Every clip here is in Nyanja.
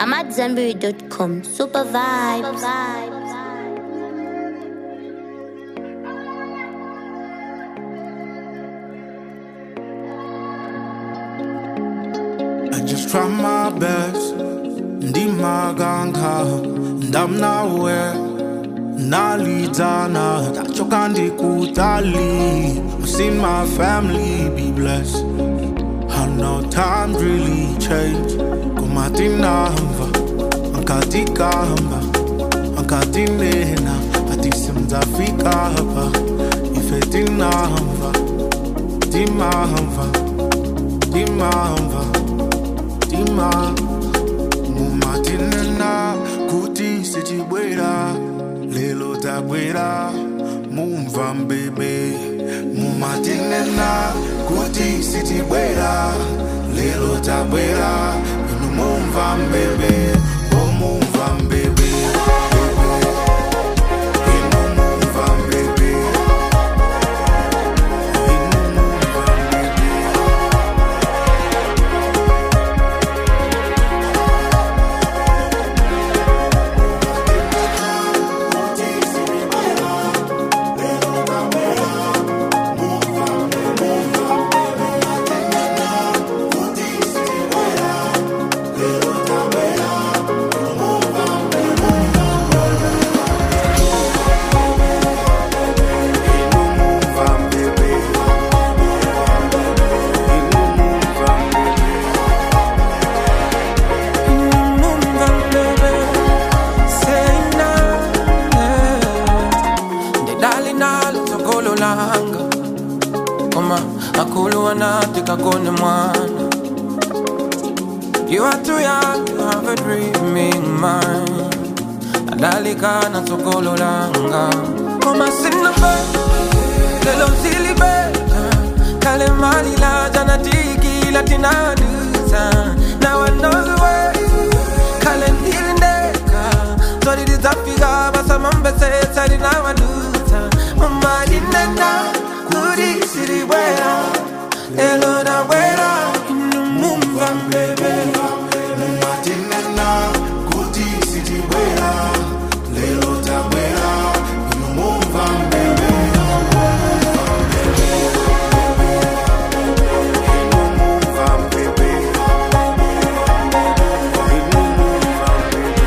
AmadZanbury.com. Super vibes. I just try my best. Ndimaganga, ndamnawe, nalidana, tachoka ndikutali. I've seen my family be blessed. I know times really change. Kumatinamba, ankatikamba, ankatinena, atisimzafika hapa. Ifetinamba, timamba, timamba, timamba. mumatinena kuti sichibwera lelo tabwera mumva mbebe mumatinena kuti sichibwera lelo tabwera inu mumva mbebe o mumva mbebe inu mumva mbebe inu mumva mbebe kone mwana You are too young to have a dreaming mind Adalika na sokolo langa Koma sina be Lelo sili be Kale mali la jana tiki latina dusa Now I know the way Kale ndili ndeka Sorry ditafika basa mambese Sari na wadusa Mama dinenda Kuri siri wera Elo na wera Inu mumba mbebe mumatinena kuti sitibwera lero tabwera inu mumva mbebe inu mumva mbebe inu mumva mbebe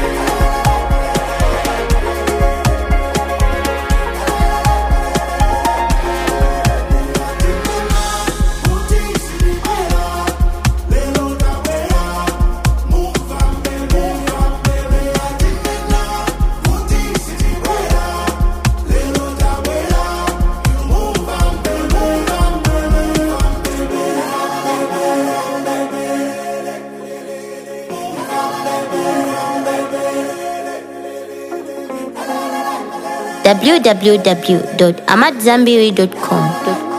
www.amadzanbury.com.